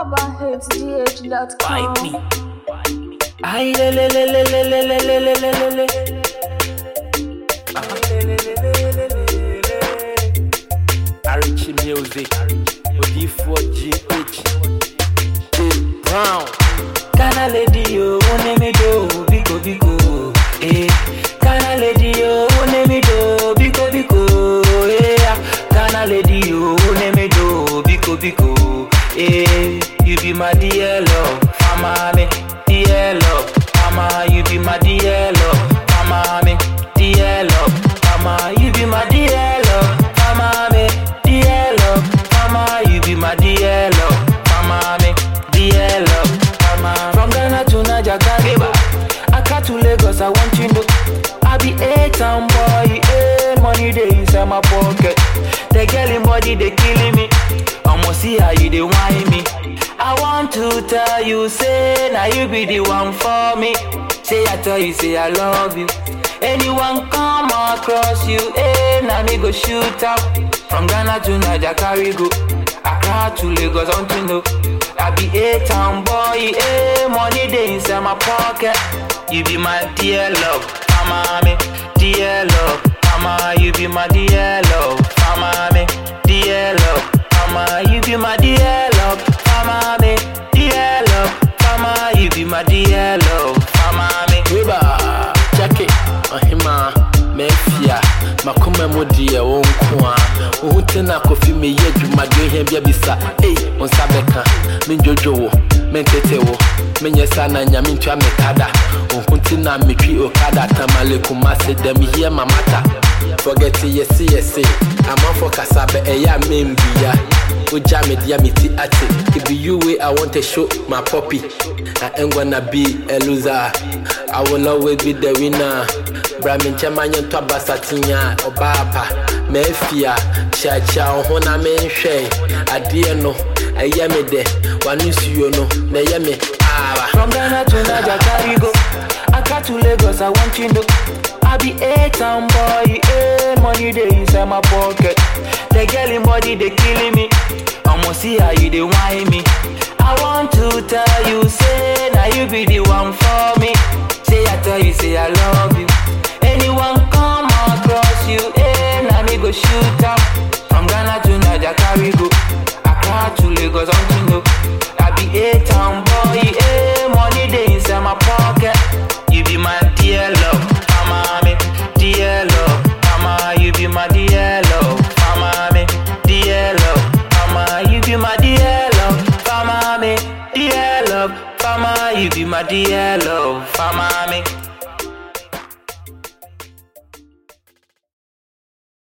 UrbanHitsGH.com. Bite me. Ay, le, le, le, le, le, le, le, le, le, le, le, le. Ah, le, le, le, le, le, le, le. Arichi Music. OD4GH. Dave Brown. Kana lady yo, one me do, biko biko. Eh. Kana lady yo, one me do, biko biko. Eh. Kana lady yo, one me do, biko biko. Eh. You be my dear love, mama me, dear love, mama. You be my dear love, mama me, dear love, mama. You be my dear love, mama me, dear love, mama. You be my dear love, mama me, dear love, mama. From Ghana to Niger, Kariba, Accra to Lagos, I want you know. I be a town boy, eh, money they inside my pocket. The girl in body they killing me. I'ma see how you they whine me. I want to tell you, say now you be the one for me. Say I tell you, say I love you. Anyone come across you, eh? Now me go shoot up. From Ghana to Niger, carry go. Accra to Lagos, I want to know. I be a town boy, eh? Money they inside my pocket. You be my dear love, mama me, dear love, mama. You be my dear love, mama me, dear love, mama. You be my dear love, mama me, dear love, mama. You be my dear love, mama me. Weba, Jackie, Ohima, Mefia, Makuma Mudi, Onkwa, Utena Kofi, me yet, you might do him, Yabisa, eh, on Sabeka, Minjojo, Mentetewo, Menyasana, Yamincha Mekada, Unkuntina, Mitri Okada, Tamale Kumase, them here, Mamata. Forget it, yes, yes, I'm on for Kasabe, a ya membia. Uja me dia me ti ate. It be you way I want to show my puppy. I ain't gonna be a loser. I will always be the winner. Bramin chamanya to basatinya obapa. Mefia, cha cha hona menhwe. Adie no, ɛyɛ me dɛ. Wanu suyo no, na ɛyɛ me awa. From Ghana to Niger, carry go. Accra to Lagos, I want you know. I be a town boy, eh? Money they inside my pocket. The girl in body they killing me. I'ma see how you they whine me. I want to tell you, say now you be the one for me. Say I tell you, say I love you. Anyone come across you, eh? Now me go shoot up. From Ghana to Niger, carry go. Accra to Lagos, I want to know. I be a town boy, eh? Money they inside my pocket. You be my dear love, mama me, dear love, mama. You be my dear love, mama me, dear love, mama. You be my dear love, mama me, dear love, mama. You be my dear love, mama me.